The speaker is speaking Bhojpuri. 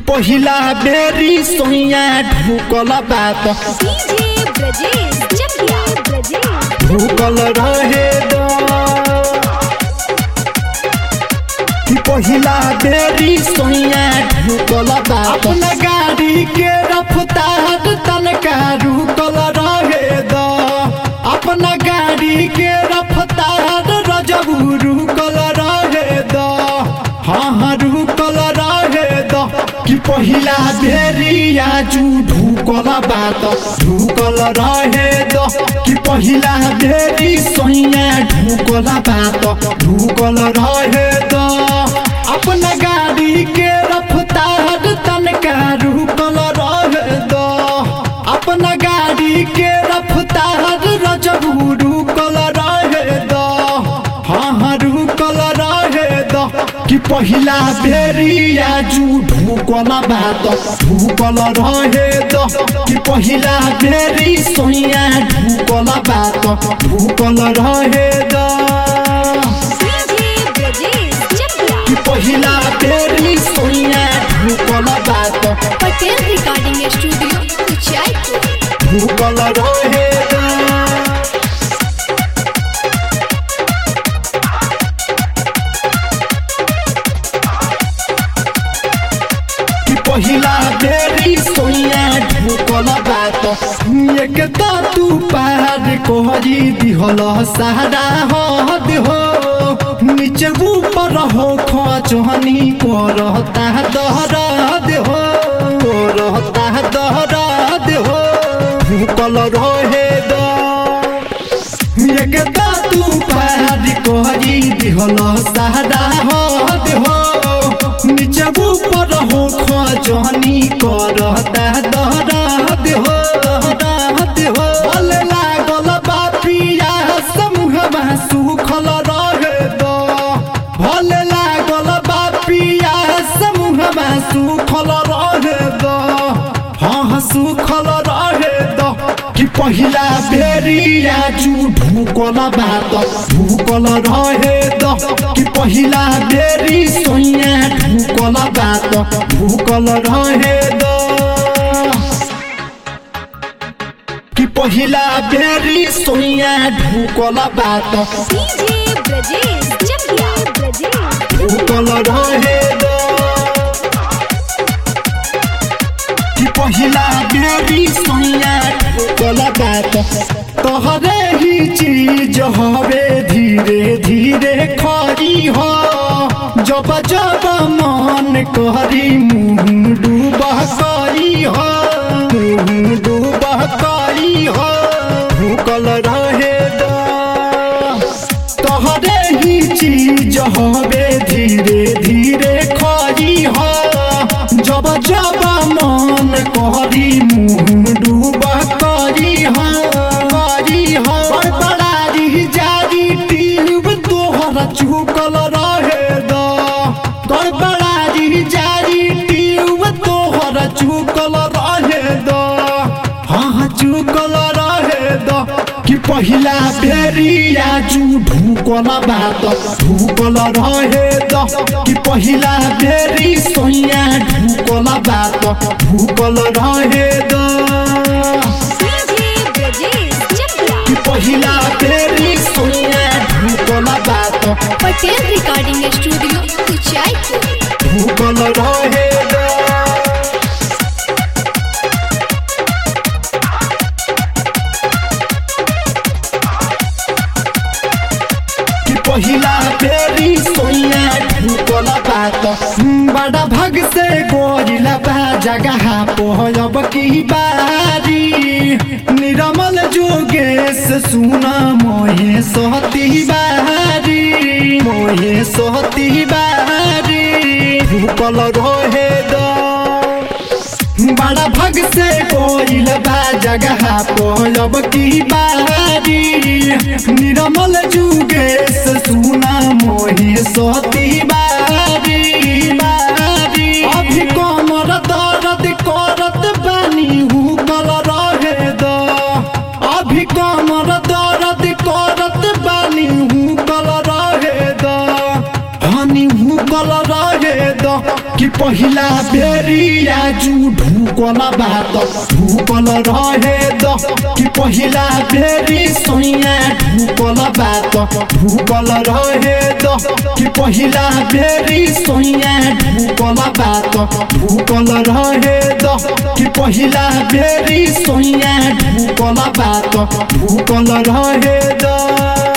पहिला बेरी सोइया ढुकल बात डीजे ब्रजेश चकिया ब्रजेश ढुकल रहे द पहिला बेरी सोइया ढुकल बात अपना गाड़ी के रफ्तार तनका रुकल रहे द अपना गाड़ी के रफ्तार रजबू रुकल रहे द हाँ हाँ रुकल रहे द कि पहिला बेरी आजू ढुकल बात ढुकल रहे द कि पहिला बेरी सोइया ढुकल बात ढुकल रहे द अपना गाड़ी के रफ्तार तनका रुकल रहे द अपना गाड़ी के रफ्तार रजबू रुकल रहे द हाँ हाँ रुकल रहे द कि पहिला बेरी आजू ढुकल बात ढुकल रहे द कि पहिला बेरी सोइया ढुकल बात ढुकल रहे द डीजे ब्रजेश चकिया कि पहिला बेरी सोइया ढुकल बात पटेल रिकॉर्डिंग स्टूडियो उचाईपुर ढुकल रहे द कि पहिला बेरी सोइया ढुकल बात एक त तू पार कोहरी दिहल सहारा हद हो नीचे ऊपर हो खचहनी करता दहराद हो करता दहराद हो ढुकल रहे द एक त तू पार कोहरी दिहल सहारा हद हो नीचे ऊपर हो खजनी करता दहराद हो दहराद हो भले लागल बापिया समूहमा सुखल रहे द भले लागल बापिया समूहमा सुखल रहे द हाँ हाँ सुखल रहे द कि पहिला बेरी आजू ढुकल बात ढुकल रहे द कि पहिला बेरी सोइया ढुकल बात ढुकल रहे द कि पहिला बेरी सोइया ढुकल बात डीजे ब्रजेश चकिया ब्रजेश ढुकल रहे द कि पहिला बेरी सोइया ढुकल बात तोहरे ही चीज हवे धीरे धीरे खरी हो जब जब मन करी मुँह डूबह करी हो मुँह डूबह करी हो ढुकल रहे द तोहरे ही चीज हवे धीरे धीरे खरी हो जब जब मन करी मुँह डूबा करी हो करी हो बड़बड़ारी जारी टीब तोहर चुकल रहे द तोर बड़ारी जारी टीब तोहर चुकल रहे द हाँ हाँ चुकल रहे द कि पहिला बेरी आजू ढुकल बात ढुकल रहे द कि पहिला बेरी सोइया ढुकल बात ढुकल रहे द डीजे ब्रजेश चकिया कि पहिला बेरी सोइया ढुकल बात पटेल रिकॉर्डिंग स्टूडियो उचाईपुर ढुकल रहे द कि पहिला बेरी सोइया ढुकल बात बड़ा भग से गोरिला बा जगह पोहब की बारी निरमल जोगेश सुना मोहे सोहती बारी मोहे सोहती बारी ढुकल रहे द बड़ा भग से कोइल बा जगह पोलब की बारी निरमल जुगेश सुना मोहि सोती बारी बारी अभी कमर दर्द करत बानी हुकल रहे द अभी कमर दर्द करत बानी हुकल रहे द हनी तनी हुकल रहे द कि पहिला बेरी आजु ढुकल बात ढुकल रहे द कि पहिला बेरी सोइया ढुकल बात ढुकल रहे द कि पहिला बेरी सोइया ढुकल बात ढुकल रहे द कि पहिला बेरी सोइया ढुकल बात ढुकल रहे द